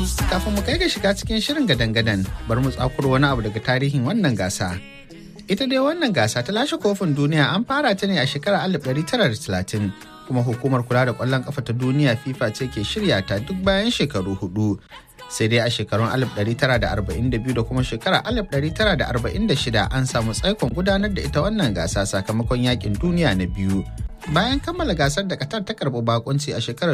Kafin mu kai ga shiga cikin shirin gadan-gadan bari mu tsakuro wani abu daga tarihin wannan gasa. Ita dai wannan gasa ta lashe kofin duniya an fara ta ne a shekarar 1930 kuma hukumar kula da kwallon kafa ta duniya FIFA ce ke shirya ta duk bayan shekaru hudu. Sai dai a shekarun 1942 da kuma shekarar 1946 an samu tsaikon gudanar da ita wannan gasa sakamakon yakin duniya na biyu. Bayan kammala gasar da Qatar ta karɓi bakunci a shekarar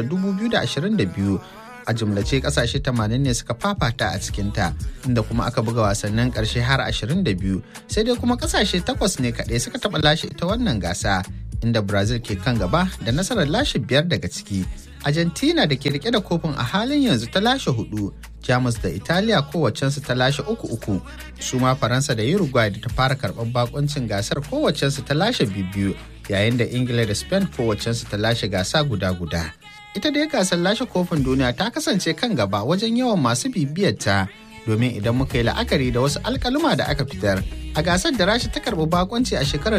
2022 a jumlace kasashe 80 ne suka fafata a cikinta inda kuma aka buga wasannin karshe har 22 sai dai kuma kasashe takwas ne kaɗai suka taɓa lashe ita wannan gasa inda brazil ke kan gaba da nasarar lashe biyar daga ciki argentina da ke rike da kofin a halin yanzu ta lashe hudu jamus da italiya kowacensu ta lashe uku uku su ma faransa da uruguay da ta fara karɓar bakoncin gasar kowacensu ta lashe biyu yayin da ingila da spain kowacensu ta lashe gasa guda guda ita dai gasar lashe kofin duniya ta kasance kan gaba wajen yawan masu bibiyarta domin idan muka yi la'akari da wasu alkaluma da aka fitar a gasar da rasha ta karbi bakonci a shekarar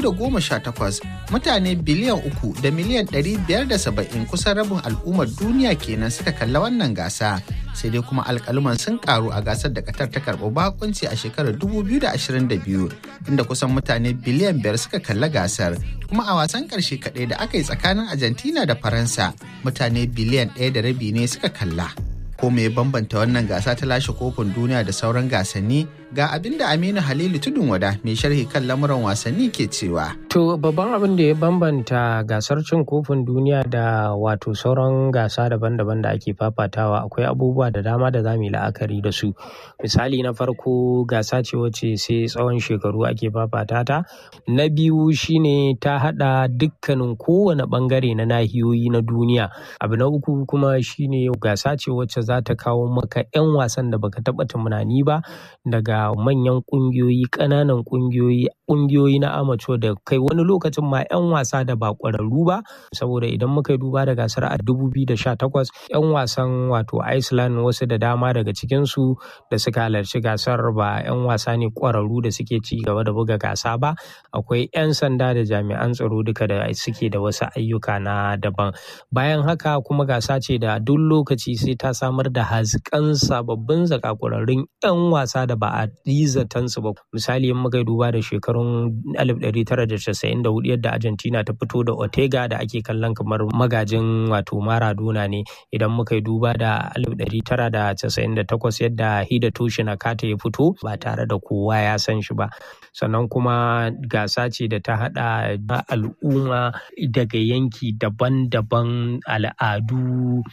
2018 mutane biliyan uku da miliyan 570 kusan rabin al'ummar duniya kenan suka kalla wannan gasa sai dai kuma alkaluman sun karu a gasar da katar ta karbi bakonci a shekarar 2022 inda kusan mutane biliyan biyar suka kalla gasar kuma a wasan karshe kaɗai da aka yi tsakanin argentina da faransa mutane biliyan ɗaya da rabi ne suka kalla ko me bambanta wannan gasa ta lashe kofin duniya da sauran gasanni ga abin da Aminu Halilu Tudun Wada mai sharhi kan lamuran wasanni ke cewa. To babban abin da ya bambanta gasar cin kofin duniya da wato sauran gasa daban-daban da ake fafatawa akwai abubuwa da dama da zamu yi la'akari da su. Misali na farko gasa ce wacce sai tsawon shekaru ake fafata ta. Na biyu shine ta hada dukkanin kowane bangare na nahiyoyi na duniya. Abu na uku kuma shine gasa ce wacce za ta kawo maka 'yan wasan da baka taba tunani ba daga manyan kungiyoyi ƙananan kungiyoyi kungiyoyi na amateur da kai wani lokacin ma 'yan wasa da ba ƙwararru ba saboda idan muka yi duba da gasar a 2018 'yan wasan wato iceland wasu da dama daga cikinsu da suka halarci gasar ba 'yan wasa ne ƙwararru da suke ci gaba da buga gasa ba akwai 'yan sanda da jami'an tsaro duka da suke da wasu ayyuka na daban bayan haka kuma gasa ce da duk lokaci sai ta samar da hazikan sababbin zakakurarrun 'yan wasa da ba a yi zatansu ba misali in muka duba da shekarun 1994 yadda argentina ta fito da ortega da ake kallon kamar magajin wato maradona ne idan muka duba da 1998 yadda hidatoshi nakata ya fito ba tare da kowa ya san shi ba sannan kuma gasa ce da ta hada al'umma daga yanki daban-daban al'adu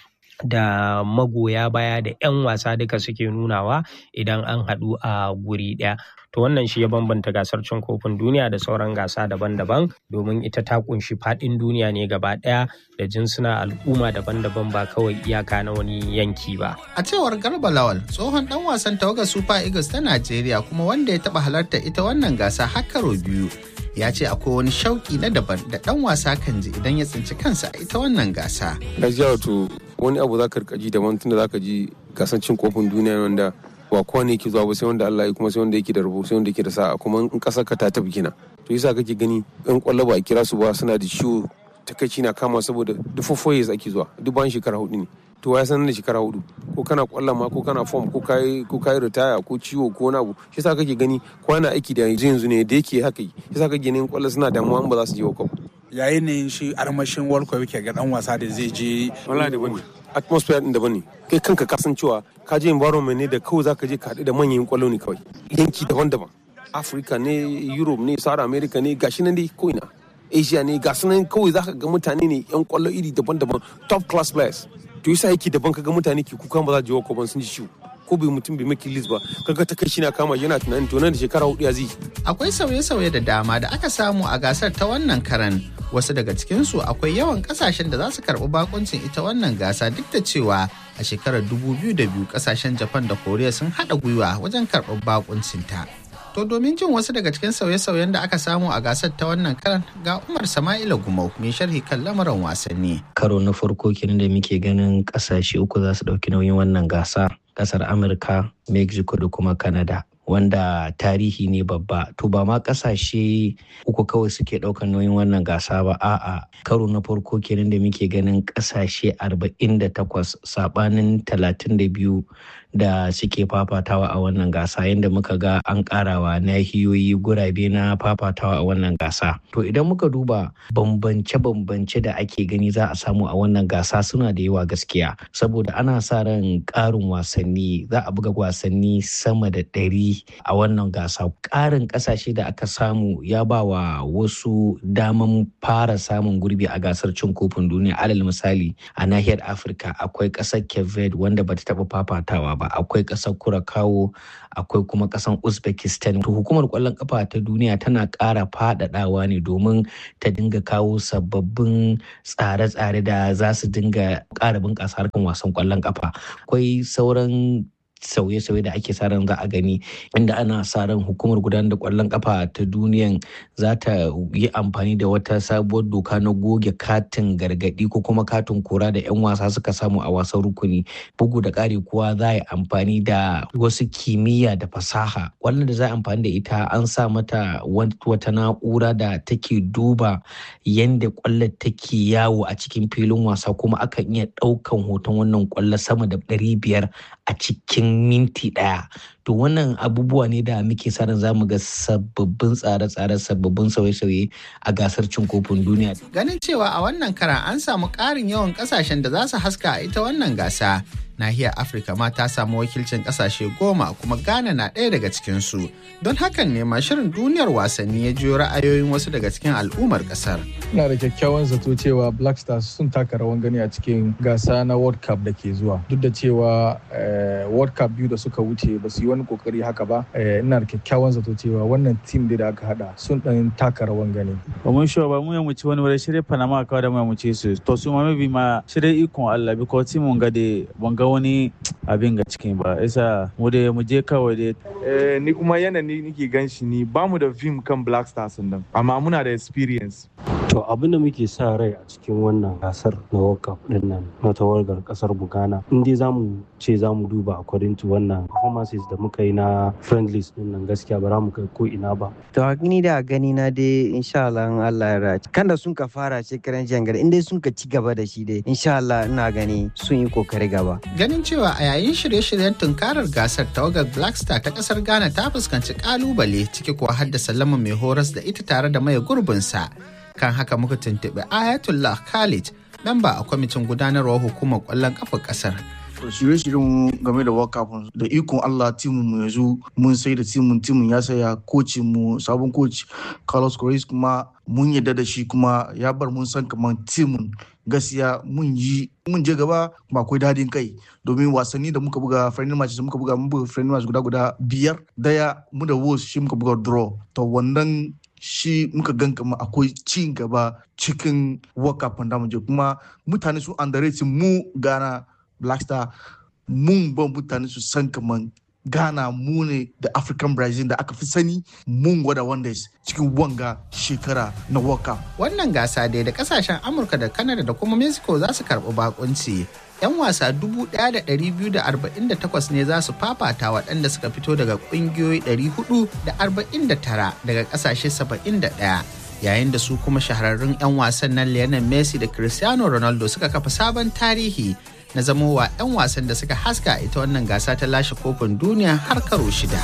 da magoya baya da 'yan wasa duka suke nunawa idan an haɗu a guri ɗaya. To wannan shi ya bambanta gasar cin kofin duniya da sauran gasa daban-daban domin ita ta kunshi faɗin duniya ne gaba ɗaya da jinsuna al'umma daban-daban ba kawai iyaka na wani yanki ba. A cewar Garba Lawal tsohon ɗan wasan tawagar Super Eagles ta Najeriya kuma wanda ya taɓa halarta ita wannan gasa har karo biyu. ya ce akwai wani shauki na daban da ɗan wasa kan ji idan ya tsinci kansa a ita wannan gasa. Gajiya wato wani abu za ka rika ji daban tunda za ka ji gasan cin kofin duniya wanda ba kowa ne yake zuwa ba sai wanda Allah ya kuma sai wanda yake da rabo sai wanda yake da sa'a kuma in kasar ka ta tafi kina to yasa kake gani yan kwallo ba a kira su ba suna da ciwo takaici na kama saboda duk fofoyes ake zuwa duk bayan shekara hudu ne to ya sanar da shekara hudu ko kana kwallon ma ko kana form ko kai ko kai ritaya ko ciwo ko wani abu shi yasa kake gani kwana aiki da yanzu yanzu ne da yake haka yi shi yasa kake ganin kwallo suna damuwa in ba za su je wa yayin ne shi armashin world cup yake ga dan wasa da zai je wallahi da bane atmosphere din daban ne kai kanka ka san cewa ka je environment ne da kawai zaka je ka haɗu da manyan kwallo ne kawai yanki daban-daban Africa ne Europe ne South America ne gashi nan dai ko ina Asia ne ga nan kawai zaka ga mutane ne yan kwallo iri daban-daban top class players to yasa yake daban kaga mutane ke kuka ba za je ko ban sun ji ciwo ko bai mutum bai maki list ba kaga ta kai shi na kama yana tunanin to nan da shekara hudu ya zai akwai sauye-sauye da dama da aka samu a gasar ta wannan karan wasu daga cikinsu akwai yawan kasashen da za su karɓi bakuncin ita wannan gasa duk da cewa a shekarar 2002 kasashen japan da koriya sun haɗa gwiwa wajen karɓar bakuncin ta to domin jin wasu daga cikin sauye-sauyen da aka samu a gasar ta wannan karan ga umar sama'ila gumau mai sharhi kan lamarin wasanni karo na farko kenan da muke ganin kasashe uku za su ɗauki nauyin wannan gasa kasar amurka mexico da kuma canada wanda tarihi ne babba to ba ma kasashe uku kawai suke ɗaukar nauyin wannan gasa ba a'a karo na farko kenan da muke ganin kasashe 48 sabanin 32 da suke fafatawa a wannan gasa yadda muka ga an karawa nahiyoyi gurabe na fafatawa a wannan gasa to idan muka duba bambance-bambance da ake gani za a samu a wannan gasa suna da yawa gaskiya saboda ana sa ran karin wasanni za a buga wasanni sama da ɗari a wannan gasa ƙarin ƙasashe da aka samu ya ba wa wasu daman fara samun gurbi a gasar cin kofin duniya alal misali a nahiyar afirka akwai ƙasar cape wanda bata taɓa fafatawa ba akwai ƙasar kurakawo akwai kuma ƙasar uzbekistan to hukumar ƙwallon ƙafa ta duniya tana ƙara faɗaɗawa ne domin ta dinga kawo sababbin tsare-tsare da za su dinga ƙara bunƙasa harkan wasan ƙwallon ƙafa akwai sauran sauye-sauye da ake sa ran za a gani inda ana sa ran hukumar gudanar da kwallon kafa ta duniyan za ta yi amfani da wata sabuwar doka na goge katin gargadi ko kuma katin kora da 'yan wasa suka samu a wasan rukuni bugu da ƙari kuwa za a yi amfani da wasu kimiyya da fasaha kwallon da za a amfani da ita an sa mata wata na'ura da take duba yadda kwallon take yawo a cikin filin wasa kuma akan iya ɗaukan hoton wannan kwallo sama da ɗari biyar a cikin minti ɗaya to wannan abubuwa ne da muke sa ran zamu ga sababbin tsare-tsare sababbin sauye-sauye a gasar cin kofin duniya ganin cewa a wannan kara an samu ƙarin yawan ƙasashen da za su haska a ita wannan gasa nahiyar afirka ma ta samu wakilcin kasashe goma kuma ghana na ɗaya daga cikinsu don hakan ne ma shirin duniyar wasanni ya jiyo ra'ayoyin wasu daga cikin al'ummar ƙasar ina da kyakkyawan zato cewa black stars sun taka rawan gani a cikin gasa na world cup da ke zuwa duk da cewa world cup biyu da suka wuce ba su yi wani kokari haka ba ina da kyakkyawan zato cewa wannan team da aka hada sun dan taka rawan gani ba mun sure ba mu ya muci wani wani shirye panama kawai da mu ya muci su to su ma maybe ma shirye ikon Allah because team mun ga da ban ga wani abin ga cikin ba isa mu da mu je kawai dai eh ni kuma yana ni nake gan shi ni ba mu da film kan black stars nan amma muna da experience To abin da muke sa rai a cikin wannan gasar na World Cup din nan na tawargar kasar Bugana in dai zamu ce zamu duba according to wannan performances da muka yi na friendlies din nan gaskiya ba za mu kai ko ina ba. To ni da gani na dai insha Allah in Allah ya raci. Kan da sun ka fara shekaran jangar in dai sun ka ci gaba da shi dai insha Allah ina gani sun yi kokari gaba. Ganin cewa a yayin shirye-shiryen tunkarar gasar tawagar Black Star ta kasar Ghana ta fuskanci kalubale ciki kuwa haddasa lama mai horas da ita tare da maye gurbinsa. kan haka muka tuntuɓi ayatollah khalid memba a kwamitin gudanarwar hukumar ƙwallon ƙafa ƙasar shirye-shiryen game da world cup da ikon Allah timin mu yanzu mun sai da timin timin ya saya kocin mu sabon coach Carlos Correa kuma mun yadda da shi kuma ya bar mun san kamar timin gaskiya mun yi mun je gaba ba akwai dadin kai domin wasanni da muka buga friendly match da muka buga mun buga friendly match guda guda biyar daya mu da Wolves shi muka buga draw to wannan shi muka gan kama akwai ci gaba cikin world cup da mu je kuma mutane su underrate mu Ghana Black Star mun ban mutane su san kaman Ghana mu ne da African Brazil da aka fi sani mun gwada wonders cikin wanga shekara na World Cup. Wannan gasa dai da kasashen Amurka da Canada da kuma Mexico za su karɓi bakunci. 'Yan wasa 1,248 ne za su fafata waɗanda suka fito daga ƙungiyoyi 449 daga ƙasashe 71. yayin da su kuma shahararrun 'yan wasan nan Lionel Messi da Cristiano Ronaldo suka kafa sabon tarihi na zamowa 'yan wasan da suka haska ita wannan gasa ta lashe kofin duniya har karo shida.